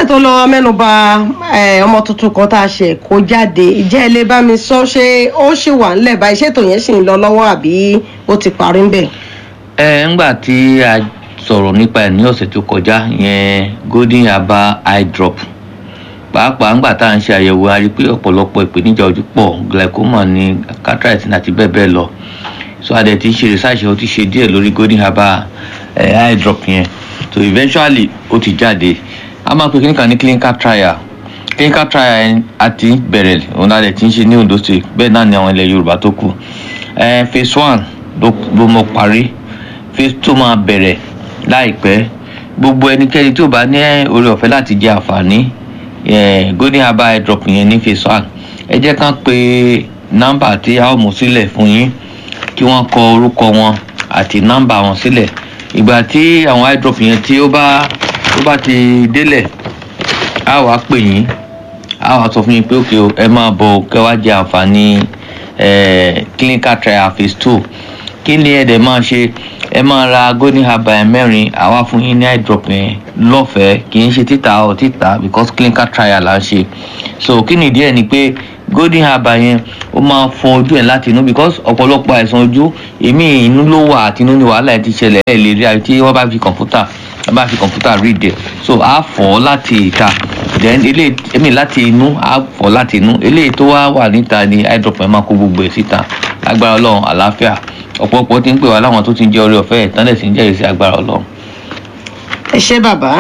tó lọ mẹ́nuba eh, ọmọ tuntun kan tá a ṣe kó jáde ìjẹ́ ẹ lè bá mi sọ ṣé ó ṣì wà ńlẹ̀ báyìí ṣètò yẹn ṣì ń lọ lọ́wọ́ àbí ó ti parí ń bẹ̀. ẹ ńgbà tí a sọ̀rọ̀ nípa ẹ̀ ní ọ̀sẹ̀ tó kọjá yẹn golden yaba eye drop pàápàá ńgbà tá à ń ṣe àyẹ̀wò a rí i pé ọ̀pọ̀lọpọ̀ ìpèníjà ojú pọ̀ glaucoma ní cataract àti bẹ́ẹ̀ bẹ́ẹ̀ lọ so a dẹ̀ ti ń ṣe research ó ti ṣe díẹ̀ lórí golden yaba eh, eye drop yẹn so eventually ó ti jáde a máa pe kíníkà ní clinical trial clinical trial yẹn a ti bẹ̀rẹ̀ òun la dẹ̀ ti ń ṣe ní ondo state bẹ́ẹ̀ náà ni àwọn ilẹ̀ yorùbá tó kù eh, phase one ló ló mọ parí phase two máa bẹ̀rẹ̀ láìpẹ́ gbogbo ẹnikẹ́ni tí ò bá ní oore ọ̀fẹ́ láti jẹ àǹfààní eh, golden herbal eye drop yẹn ní phase one ẹ jẹ́ kán pe nọ́mbà tí a ó mú sílẹ̀ fún yín kí wọ́n kọ orúkọ wọn àti nọ́mbà wọn sílẹ̀ ìgbà tí àwọn eye drop yẹn tí ó bá tó bá ti délẹ̀ a wàá pè yín a wàá sọ fún yín pé òkè o ẹ máa bọ̀ kẹ́ wá jẹ àǹfààní eh, clinical trial phase two kí ni ẹ dẹ̀ máa ṣe ẹ máa ra golden herbal ẹ mẹ́rin àwa fún yín ní eye drop yẹn lọ́fẹ̀ẹ́ kì í ṣe títà ọ̀ títà because clinical trial là ń ṣe so kí ni ìdí ẹ̀ ni pé golden herbal yẹn ó máa ń fọ ojú ẹ̀ láti inú because ọ̀pọ̀lọpọ̀ àìsàn ojú èmi inú ló wà àti inú ni wàhálà ẹ̀ ti ṣẹlẹ̀ ẹ̀ lè rí àyè tí wọ́n bá fi kọ̀ǹpútà wọ́n bá fi kọ̀ǹpútà read ẹ̀ so á fọ̀ ọ́ láti ìta then eléyìí èmi láti inú á fọ̀ láti inú eléyìí tó wá wà níta ni eye drop yẹn máa kó gbogbo ẹ̀ síta agbára ọlọ́run àlàáfíà ọ̀pọ̀lọpọ̀ ti ń pè wá láwọn tó ti ń jẹ́ orí ọ̀fẹ́ ẹ̀ tán lẹ̀ sí ń jẹ́rìí sí agbára ọlọ́run. ẹ ṣé bàbá.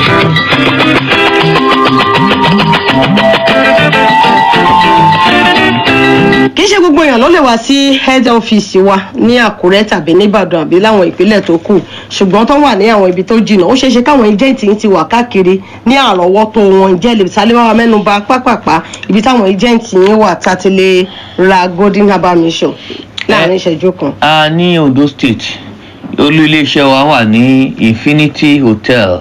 kì í ṣe gbogbo èèyàn ló lè wá sí head office wa ní àkúrẹ́ tàbí nìbàdàn àbí láwọn ìpínlẹ̀ tó kù ṣùgbọ́n tó wà ní àwọn ibi tó jìnnà ó ṣeé ṣe káwọn agent yìí ti wà káàkiri ní àrọ́wọ́tó wọn jẹ́ lè sálẹ̀ wá mẹ́nu bà pápápá ibi táwọn agent yìí wà tá a ti lè ra golden herbal mission láàrin ìṣẹ́jú kan. a ní ondo state olú iléeṣẹ́ wa wà ní infinity hotel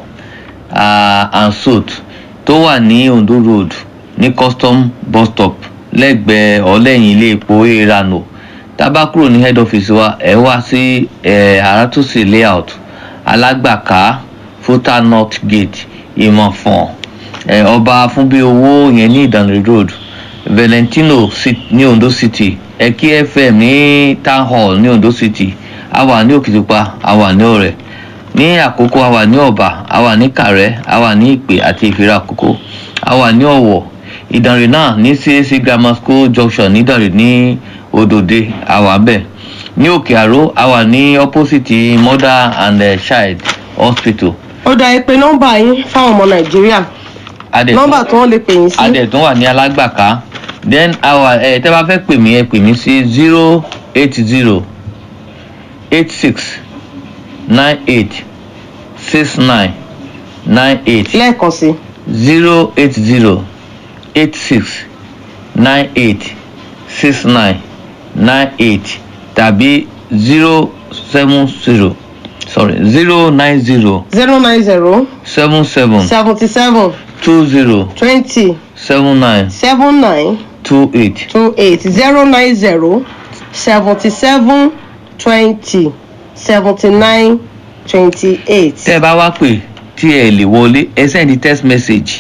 uh, and suite tó wà ní ondo road ní custom bus stop lẹ́gbẹ̀ẹ́ ọ̀lẹ́yìn ilé epo erano tábà kúrò ní head office wa ẹ wá sí àràtúnṣe layout alágbàká fúta north gate ìmọ̀fọ̀n ọba fúnbí owó yẹn ní ìdànrè road valentino ní ondo city ẹkí fm ní town hall ní ondo city a wà ní òkìtìpa a wà ní ọrẹ ní àkókò a wà ní ọba a wà ní kàrẹ a wà ní ìpè àti ìfira àkókò a wà ní ọwọ ìdànrè náà ní cac grammar school junction nídànrè ní òdòdè a wà bẹ́ẹ̀ ní òkè àró a wà ní opposite mother and uh, child hospital. ó dá ẹ pé nọ́mbà yín fáwọn ọmọ nàìjíríà nọ́mbà tó wọ́n lè pè yín sí. adẹ̀tún wà ní alágbàká then our ẹ tẹ́ bá fẹ́ pè mí ẹ pè mí sí zero eight zero eight six nine eight six nine nine eight lẹ́ẹ̀kan sí. zero eight zero eight six nine eight six nine nine eight tàbí zero seven zero sorry zero nine zero zero nine zero seven seven seventy seven two zero twenty seven nine seven nine two eight. two eight zero nine zero seventy seven twenty seventy nine twenty eight. tẹ́ ẹ bá wá pè tí ẹ lè wọlé ẹ sẹ́ndí text message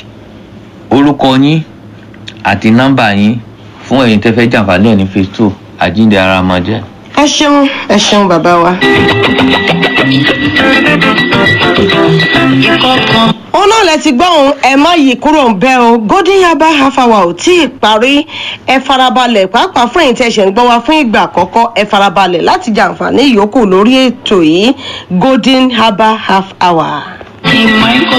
orúkọ yín àti nọ́mbà yín fún ẹ̀yin tẹ́ fẹ́ jàǹfààní ẹ̀ ní phase two àjíǹde ara máa jẹ́. ẹ ṣeun ẹ ṣeun bàbá wa. òun náà lẹ ti gbọ́ òun ẹ má yí kúrò ń bẹ́ o golden yaba half hour ò tí ì parí ẹ farabalẹ̀ pàápàá fún èyí tẹ́ ṣe ń gbọ́ wa fún ìgbà àkọ́kọ́ ẹ farabalẹ̀ láti jàǹfààní ìyókù lórí ètò yìí golden yaba half hour.